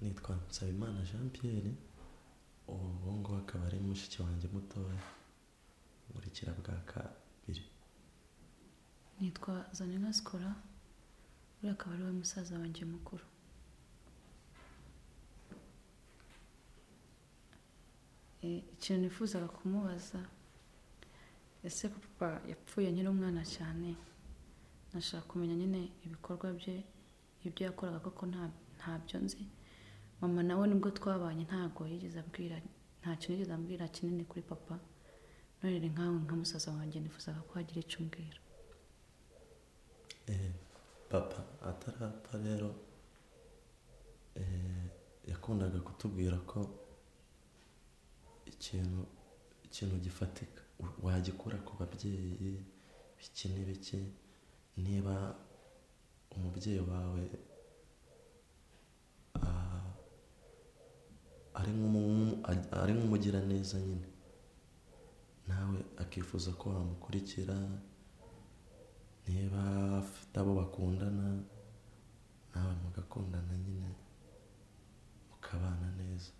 nitwa Nsabimana Jean Pierre ubu ngubu akaba ari mushiki wanjye mutoya nkurikira bwa kabiri nitwa zanina sikora uriya akaba ari we musaza wanjye mukuru Eh, ikintu nifuzaga kumubaza ese ko papa yapfuye nkiri umwana cyane nashaka kumenya nyine ibikorwa bye ibyo yakoraga koko nta- ntabyo nzi mama nawe nibwo twabanye ntabwo yigeze abwira nta kintu yigeze ambwira kinini kuri papa none ni nkawe nka musaza wanjye nifuzaga ko hagira icyo umbwira Eh, papa atarapfa rero eh, yakundaga kutubwira ko ikintu ikintu gifatika u- wagikura ku babyeyi biki n'ibiki niba umubyeyi wawe ah, ari nk'umu- ari- ari nk'umugiraneza nyine nawe akifuza ko wamukurikira niba afite abo bakundana nawe mugakundana nyine mukabana neza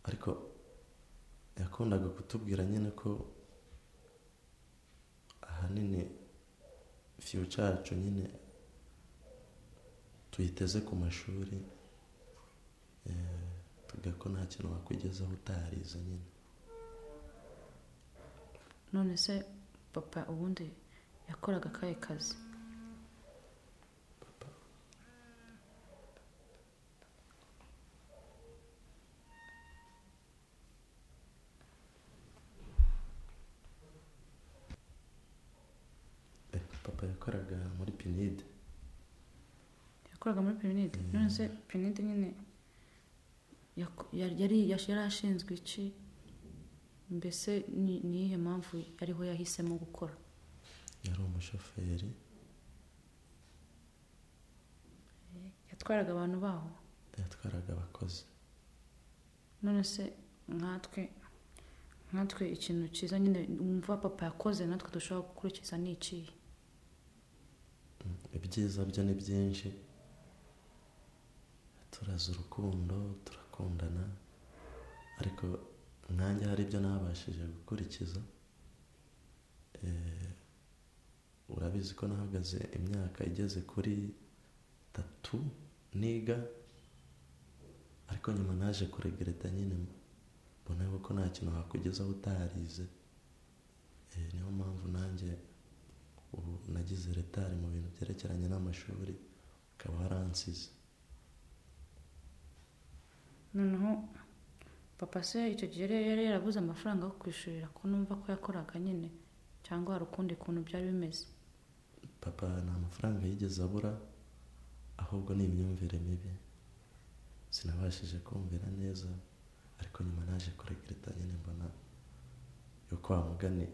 ariko yakundaga kutubwira nyine ko ahanini fiyuca yacu nyine tuyiteze ku mashuri eh, tuga ko nta kintu wakwigezaho utarize nyine none se papa ubundi yakoraga akahe kazi Eh, papa yakoraga muri pinide yakoraga muri pirinide none se pirinide nyine yako- yari yari- yari ashinzwe iki mbese ni ni iyihe mpamvu ariho yahisemo gukora yari umushoferi yatwaraga abantu baho yatwaraga abakozi none se nkatwe nkatwe ikintu cyiza nyine wumva papa yakoze natwe dushobora gukurikiza ni ikihe ibyiza byo ni byinshi turaza urukundo turakundana ariko nanjye hari ibyo ntabashije gukurikiza Eh, urabizi ko nahagaze imyaka igeze kuri tatu niga ariko nyuma naje kuregereta nyine mbona yuko nta kintu wakugezaho utarize Eh, niyo mpamvu nanjye ubu nagize retari mu bintu byerekeranye n'amashuri akaba waransize noneho papa se icyo gihe rero yari yarabuze amafaranga yo kwishurira ko numva ko yakoraga nyine cyangwa hari ukundi kuntu byari bimeze papa nta mafaranga yigeze abura ahubwo ni imyumvire mibi sinabashije kumvira neza ariko nyuma naje kuregereta nyine mbona yuko wa mugani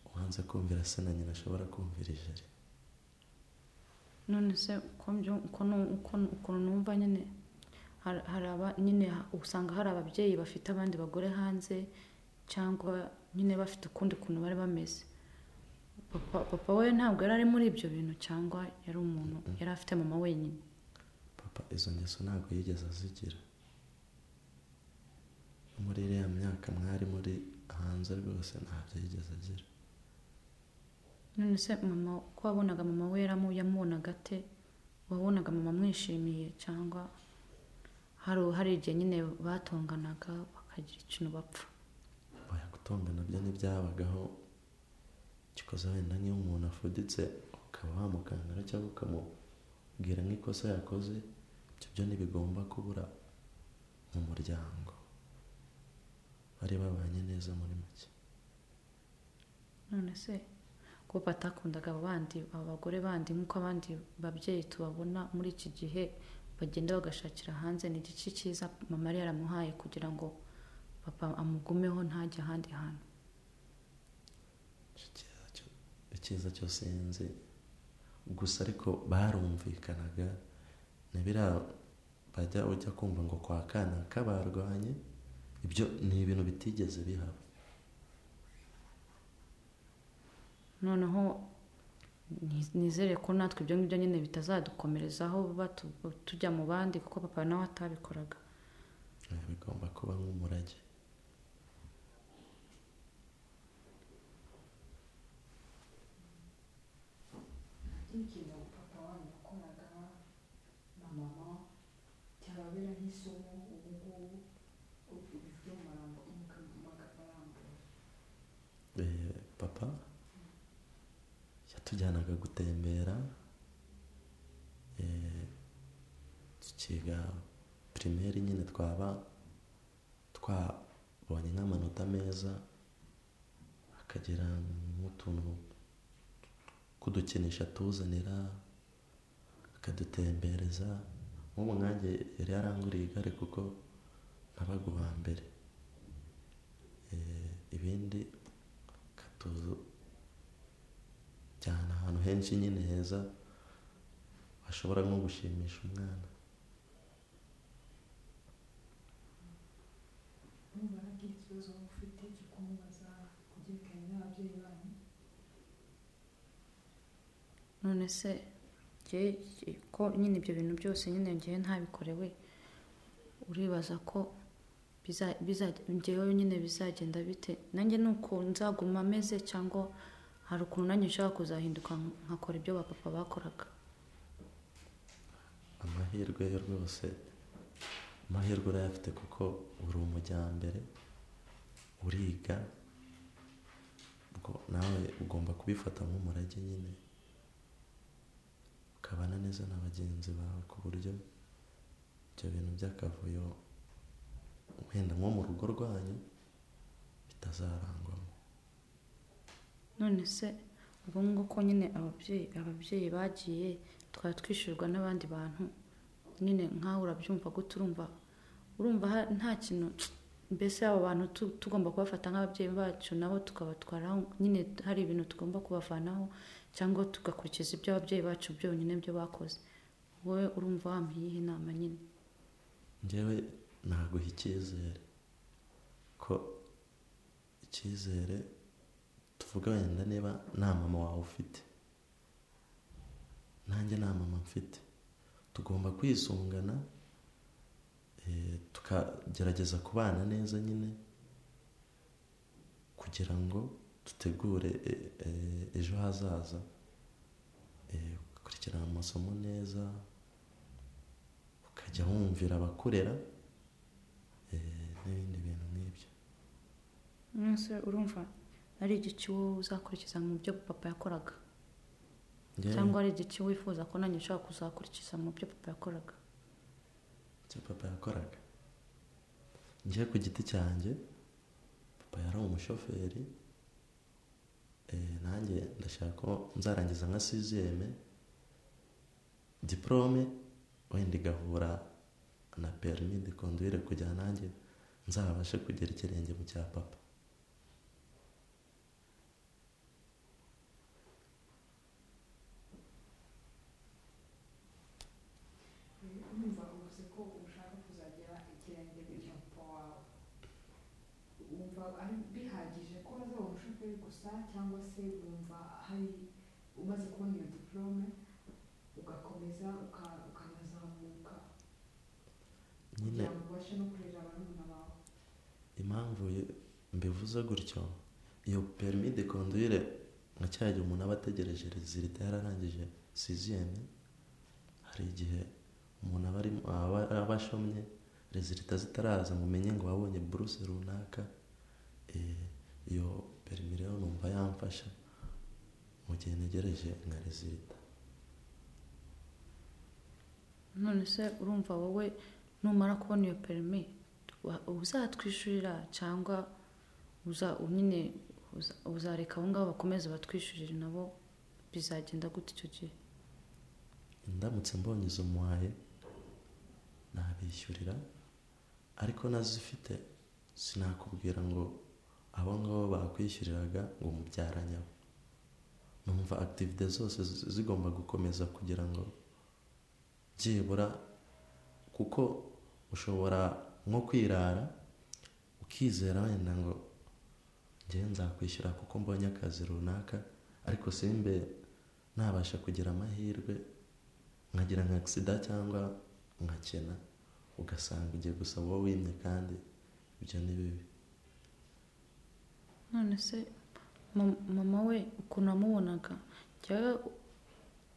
ubanza kumvira se na nyina ashobora kumvira ijeri none se uko mbyu- uko nu- uko- ukuntu numva nyine har- hari aba- nyine ha- usanga hari ababyeyi bafite abandi bagore hanze cyangwa nyine bafite ukundi kuntu bari bameze papa, papa we ntabwo yari ari muri ibyo bintu cyangwa yari umuntu yari afite mama wenyine papa izo ngeso ntabwo yigeze azigira No muri iriya myaka mwari muri hanze rwose ntabyo yigeze agira none se mama uko wabonaga mama we yaramu yamubonaga ate wabonaga mama amwishimiye cyangwa hari hari igihe nyine batonganaga bakagira ikintu bapfa oya gutonga nabyo ntibyabagaho gikoze wenda nk'iyo umuntu afuditse ukaba wamukangara cyangwa ukamubwira nk'ikosa yakoze ibyo byo ntibigomba kubura mu muryango bari babanye neza muri make none se kuba batakundaga abo bandi abo bagore bandi nk'uko abandi babyeyi tubabona muri iki gihe bagenda bagashakira hanze ni igice cyiza mama yari yaramuhaye kugira ngo papa amugumeho ntajya ahandi hantu Icyiza cyo- icyiza cyose yanze gusa ariko barumvikanaga ntibira bajya ujya kumva ngo kwa kanaka barwanye ibyo ni ibintu bitigeze bihaba noneho Ni- nizere ko natwe ibyo ngibyo nyine bitazadukomerezaho batu- tujya mu bandi kuko papa nawe atabikoraga Eh, bigomba kuba nk'umurage nk'ikintu papa wanyu yakoraga na mama cyababera nk'isomo ubu ngubu ibyo murambo makabarambuye Eh, papa yatujyanaga gutembera eh, tukiga pirimeri nyine twaba twabonye nk'amanota meza akagira nk'utuntu kudukinisha atuzanira akadutembereza nk'ubu nkanjye yari yaranguriye igare kuko nabaga uwa mbere Eh, ibindi akatujyana ahantu henshi nyine heza hashobora nko gushimisha umwana nubona nk'ikibazo waba ufite cyo kumubaza ku byerekeranye n'ababyeyi banyu none se njye- njye- ko nyine ibyo bintu byose nyine ngewe ntabikorewe uribaza ko biza- biza- njyewe nyine bizagenda bite nanjye ni uko nzaguma ameze cyangwa hari ukuntu nanjye nshobora kuzahinduka nkakora ibyo ba papa bakoraga amahirwe yo rwose amahirwe urayafite kuko uri umujyambere uriga ubwo nawe ugomba kubifata nk'umurage nyine ukabana neza na bagenzi bawe ku buryo ibyo bintu by'akavuyo wenda nko mu rugo rwanyu bitazarangwamo none se ubu ngubu ko nyine ababyeyi ababyeyi bagiye twari twishyurwa n'abandi bantu nyine nkaho urabyumva gute urumva urumva ha- nta kintu mbese abo bantu tu- tugomba kubafata nk'ababyeyi bacu nabo tukabatwaraho nyine hari ibintu tugomba kubavanaho cyangwa tugakurikiza ibyo ababyeyi bacu byonyine byo bakoze wowe urumva wampa iyihe inama nyine njyewe naguha icyizere ko icyizere tuvuga wenda niba nta mama wawe ufite nanjye nta mama mfite tugomba kwisungana eh, tukagerageza kubana neza nyine kugira ngo tutegure eh, eh, ejo hazaza Eh, ugakurikirana amasomo neza ukajya wumvira abakurera eh, n'ibindi bintu nk'ibyo mwese urumva ari igiki wowe uzakurikiza mu byo papa yakoraga Njyewe- cyangwa ari igiki wifuza ko nanjye ushobora kuzakurikiza mu byo papa yakoraga icyo papa yakoraga njye ku giti cyanjye papa yari umushoferi eh, nanjye ndashaka ko nzarangiza nka siziyeme diporome wenda igahura na perimi de conduire kugira nanjye nzabashe kugera ikirenge mu cya papa numva ubuze ko ushaka kuzagera ikirenge cya papa wawe wumva ari bihagije ko azaba umushoferi gusa cyangwa se wumva hari umaze kubona iyo diporome ugakomeza uka- ukanazamuka nyine kugira ngo ubashe no kurera barumuna bawe impamvu ye- mbivuze gutyo iyo perimi de conduire nka cya gihe umuntu aba ategereje rezilita yararangije siziyeme hari igihe umuntu aba arimo aba aba ashomye rezilita zitaraza mumenye ngo wabonye buruse runaka eh, iyo perimi rero numva yamfasha mu gihe ntegereje nka rezilita none se urumva wowe numara kubona iyo perimi wa- uzatwishyurira cyangwa uza nyine uza- uzareka abo ngabo bakomeze batwishyurire nabo bizagenda gute icyo gihe ndamutse mbonye izo muhaye nabishyurira ariko nazifite sinakubwira ngo abo ngabo bakwishyuriraga ngo mubyaranye abo numva akitivite zose zi- zigomba gukomeza kugira ngo byibura kuko ushobora nko kwirara ukizera wenda ngo njyewe nzakwishyura kuko mbonye akazi runaka ariko simbe nabasha kugira amahirwe nkagira nka agisida cyangwa nkakena ugasanga ugiye gusaba uwo wimye kandi ibyo ni bibi none se mam- mama we ukuntu wamubonaga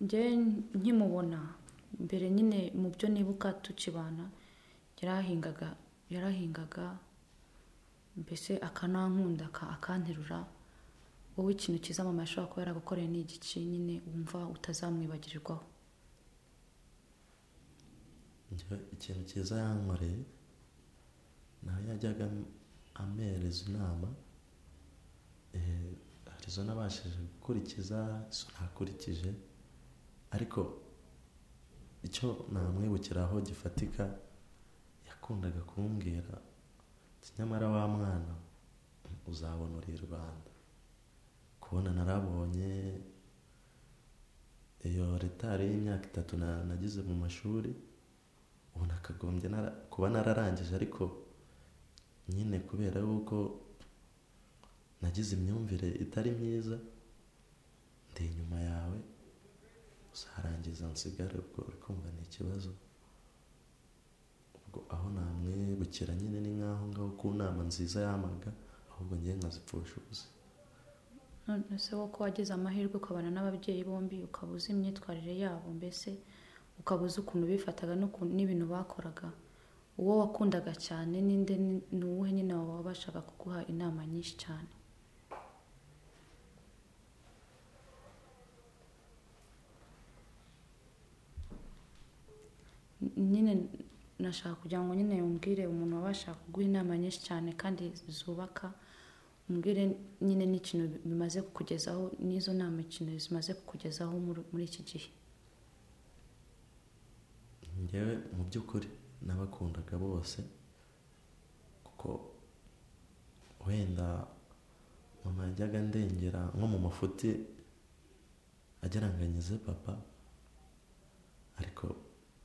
njyewe nkimubona mbere nyine mu byo nibuka tukibana yarahingaga yarahingaga mbese akanankunda aka- akanterura wowe ikintu cyiza mama yashobora kuba yaragukoreye ni igici nyine wumva utazamwibagirirwaho njye ikintu cyiza yankoreye naho yajyaga am- ampereza inama eh, hari izo nabashije gukurikiza izo ntakurikije ariko icyo namwibukiraho gifatika yakundaga kumbwira ati nyamara wa mwana uzabona uri i rwanda kubona narabonye iyo retari y'imyaka itatu na- nagize mu mashuri ubu nakagombye nara- kuba nararangije ariko nyine kubera yuko nagize imyumvire itari myiza ndi inyuma yawe uzarangiza nsigare ubwo uri kumva ni ikibazo ubwo aho namwibukira nyine ni nk'aho ngaho ku nama nziza yamaga ahubwo ngewe nkazipfusha ubusa none se wowe ko wagize amahirwe ukabana n'ababyeyi bombi ukaba uzi imyitwarire yabo mbese ukaba uzi ukuntu bifataga n'uku- n'ibintu bakoraga uwo wakundaga cyane ninde ni- ni uwuhe nyine wawe wabashaga kuguha inama nyinshi cyane N- nyine nashaka kugira ngo nyine umbwire umuntu wabasha kuguha inama nyinshi cyane kandi zubaka umbwire nyine n'ikintu bimaze kukugezaho n'izo nama ikintu zimaze kukugezaho muri- muri iki gihe njyewe mu by'ukuri nabakundaga bose kuko wenda mama yajyaga ndengera nko mu mafuti ageranganyize papa ariko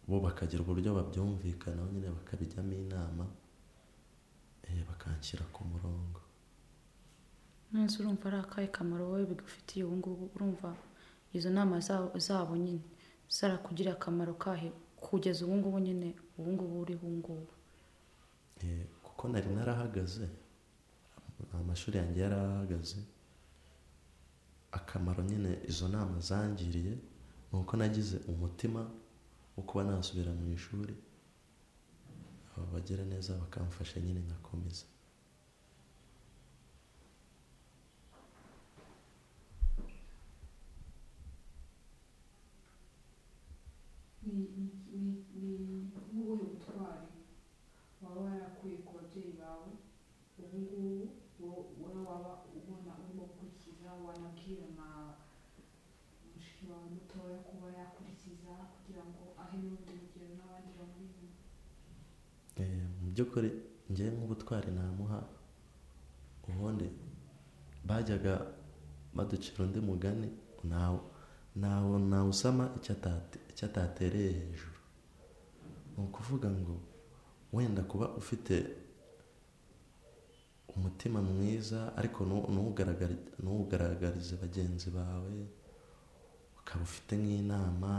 bo bakagira uburyo babyumvikanaho nyine bakabijyamo inama eh, bakanshyira ku murongo nonese urumva ari akahe kamaro wowe bigufitiye ubu ngubu urumva izo nama zabo zabo nyine zarakugiriye akamaro kahe kugeza ubu ngubu nyine ubu ngubu uri ubu ngubu Eh, kuko nari narahagaze amashuri yanjye yarahagaze akamaro nyine izo nama zangiriye ni uko nagize umutima wo kuba nasubira mu ishuri aba bagira neza bakamfasha nyine nkakomeza ni ni ni ni ubuhe butwari waba warakuye ku babyeyi bawe ubu ngubu wo- wowe waba ubona urimo gukurikiza wanabwira na mushiki wawe mutoya kuba yakurikiza kugira ngo ahe n'urundi rugero n'abandi bamuri inyuma Eh, mu by'ukuri ngewe nk'ubutwari namuha ubundi bajyaga baducira undi mugani ntawe ntawe ntawe usama icyo atate- icyo atatereye hejuru ni ukuvuga ngo wenda kuba ufite umutima mwiza ariko nu- nuwugaragari- nuwugaragarize bagenzi bawe ukaba ufite nk'inama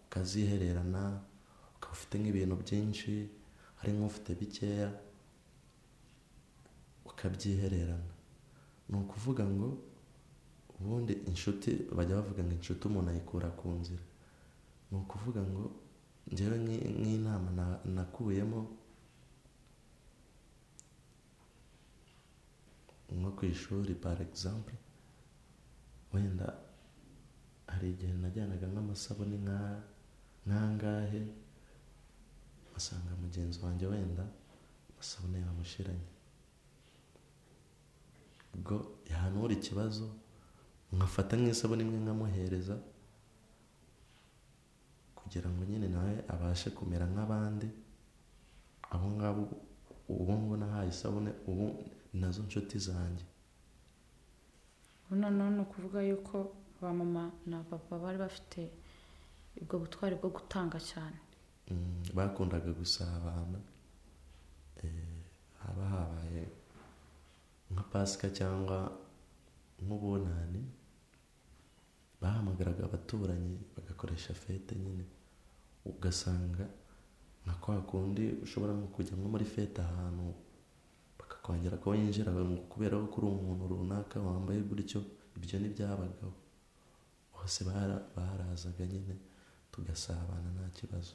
ukazihererana ukaba ufite nk'ibintu byinshi hari nk'ufite bikeya ukabyihererana ni ukuvuga ngo ubundi inshuti bajya bavuga ngo inshuti umuntu ayikura ku nzira ni ukuvuga ngo ngewe nk'i- nk'inama na- nakuyemo nko ku ishuri par exemple wenda hari igihe najyanaga nk'amasabune nka- nk'angahe asanga mugenzi wanjye wenda amasabune yamushiranye ubwo yahanura ikibazo nkafata nk'isabune imwe nkamuhereza kugira ngo nyine nawe abashe kumera nk'abandi abo ngabo ubu ngo nahaye isabune ubu ni nazo nshuti zanjye ubu noneho ni ukuvuga yuko ba mama na papa bari bafite ubwo butwari bwo gutanga cyane Mm, bakundaga gusabana Eh, haba habaye nka pasika cyangwa nk'ubunani bahamagaraga abaturanyi bagakoresha fete nyine ugasanga nka kwa kundi ushobora nko kujya nko muri fete ahantu bakakongera ko winjira ngo kubera ko uri umuntu runaka wambaye gutyo ibyo ntibyabagaho bose bara- barazaga nyine tugasabana nta kibazo